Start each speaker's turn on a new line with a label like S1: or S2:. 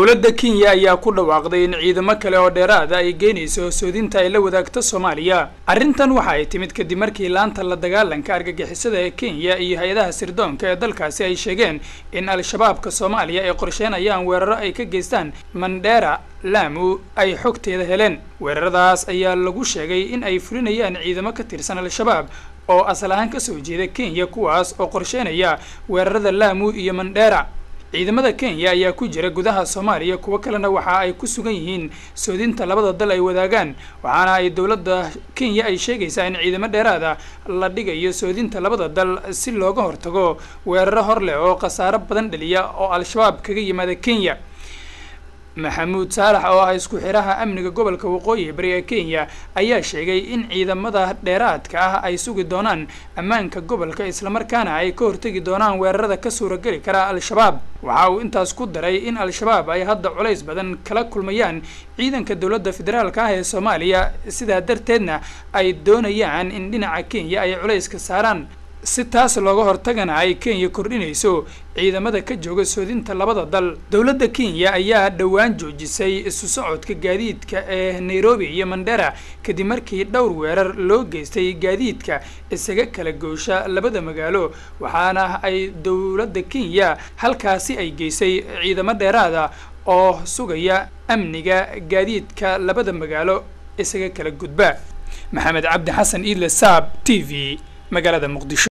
S1: dowladda kenya ayaa ku dhawaaqday in ciidamo kale oo dheeraada ay geynayso soodinta ay la wadaagto soomaaliya arrintan waxa ay timid kadib markii laanta la dagaalanka argagixisada ee kenya iyo hay-adaha sirdoonka ee dalkaasi ay sheegeen in al-shabaabka soomaaliya ay qorsheynayaan weeraro ay ka geystaan mandheera laamu ay xogteeda heleen weeraradaas ayaa lagu sheegay in ay fulinayaan ciidamo ka tirsan al-shabaab oo asal ahaan kasoo jeeda kenya kuwaas oo qorsheynaya weerarada laamu iyo mandheera ciidamada kenya ayaa ku jira gudaha soomaaliya kuwo kalena waxa ay ku sugan yihiin soodinta labada dal ay wadaagaan waxaana ay dowladda kenya ay sheegaysaa in ciidamo dheeraada la dhigayo soodinta labada dal si looga hortago weeraro hor leh oo khasaaro badan dhaliya oo al-shabaab kaga yimaada kenya maxamuud saalax oo ah isku xiraha amniga gobolka waqooyi bari ee kenya ayaa sheegay in ciidamada dheeraadka ah ay sugi doonaan ammaanka gobolka islamarkaana ay ka hortegi doonaan weerarada ka suurageli kara al-shabaab waxa uu intaas ku daray in al-shabaab ay hadda culays badan kala kulmayaan ciidanka dowladda federaalka ah ee soomaaliya sidaa darteedna ay doonayaan in dhinaca kenya ay culayska saaraan si taas looga hortagana ay kenya kordhinayso ciidamada ka jooga soodinta labada dal dowladda kenya ayaa dhowaan joojisay isu socodka gaadiidka ee nairobi iyo mandera kadib markii dhowr weerar loo geystay gaadiidka isaga kala goosha labada magaalo waxaana ay dowladda kenya halkaasi ay geysay ciidamo dheeraada oo sugaya amniga gaadiidka labada magaalo isaga kala gudba maxamed cabdi xasan iidle saab t v magaalada muqdisho